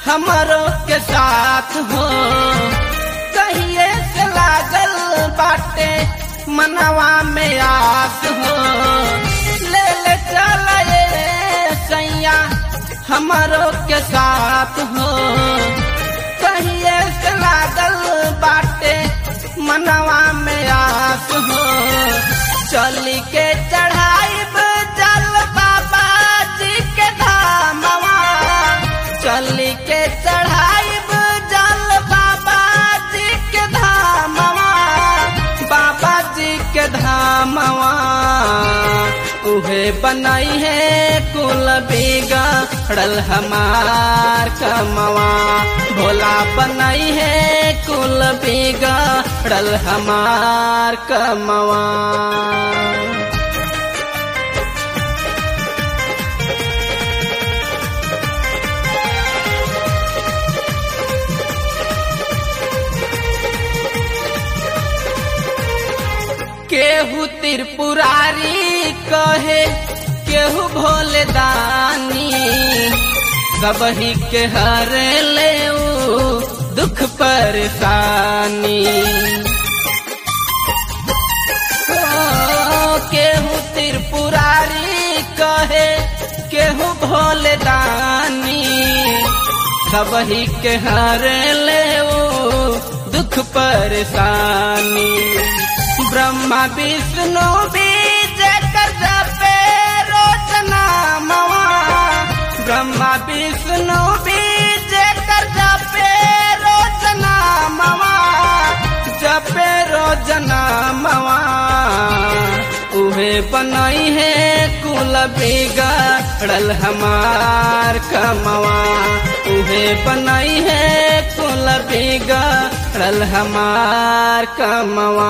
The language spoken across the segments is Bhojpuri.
हमरो के साथ हो कहिए से लागल बाटे मनवा में आस हो ले ले चल सैया हमरो के साथ हो कहिए से लागल बाटे मनवा में आस हो चली के चढ़ाई जल बाबा जी के धामवा चली के चढ़ाई जल बाबा जी के धामवा बाबा जी के धामवा उहे बनाई है कुल बिगड़ल हमार कमवा भोला बनाई है कुल बिगड़ल हमार कमवा केहू त्रिपुरारी कहे केहू भोले दानी सबही के हर ले दुख परेशानी ओ, केहू त्रिपुरारी कहे केहू भोले दानी सबही के हर ले दुख परेशानी ब्रह्मा विष्णु बीज कर जपे रोज नामवा ब्रह्मा विष्णु बीज कर जपे रोज नामवा जपे रोज नामवा उहे बनई है कुल बिगड़ल हमार कमवा उहे बनई है कुल बिगड़ल हमार कमवा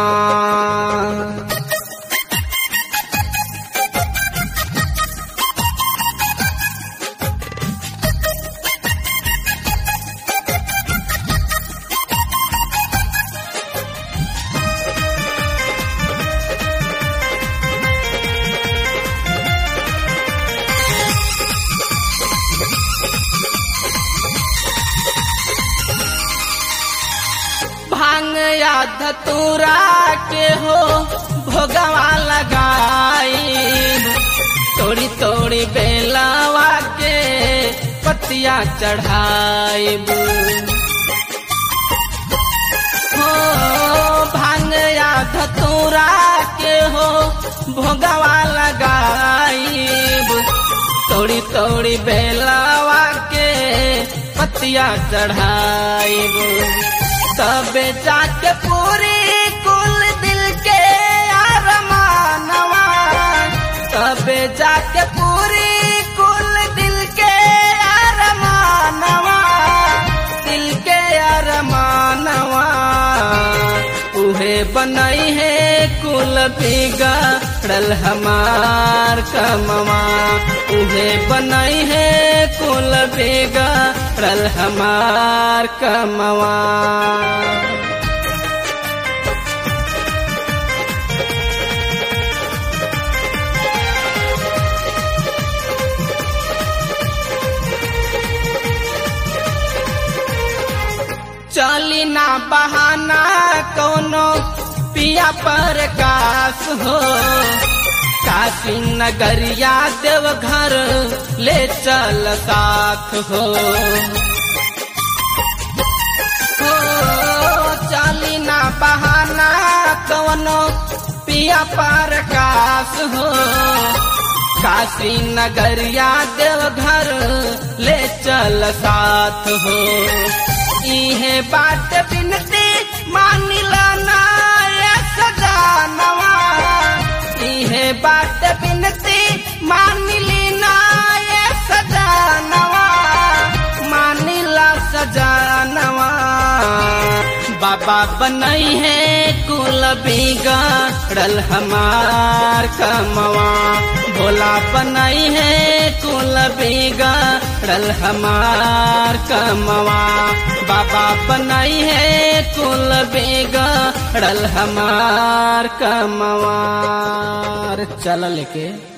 भांग या धतूरा के हो भोगवा लगाई तोड़ी तोड़ी बेलावा के पतिया चढ़ाई हो भांग या धतूरा के हो भोगवा लगाई तोड़ी तोड़ी बेलावा के पतिया चढ़ाई तबे जाके पूरी कुल दिल के अरमानवा तबे जाके पूरी कुल दिल के अरमानवा दिल के अरमानवा उहे बनई है कुल बिगड़ल हमार कमवा उहे बनई है कुल बिगड़ल हमार कमवा चली ना बहाना कोनो पिया पर कास हो काशी नगरिया देव घर ले चल साथ हो हो चली ना बहाना कोनो पिया पर कास हो काशी नगरिया देव घर ले चल साथ हो इहे बात बिनती मानिला ना ये सजानवा इहे बात बिनती मानिली ना ये सजानवा मानिला सजानवा बाबा बनई है कुल बिगड़ल हमार कमवा भोला बनई है कुल बिगड़ल हमार कमवा बाबा बनई है कुल बिगड़ल हमार कमवा चल लेके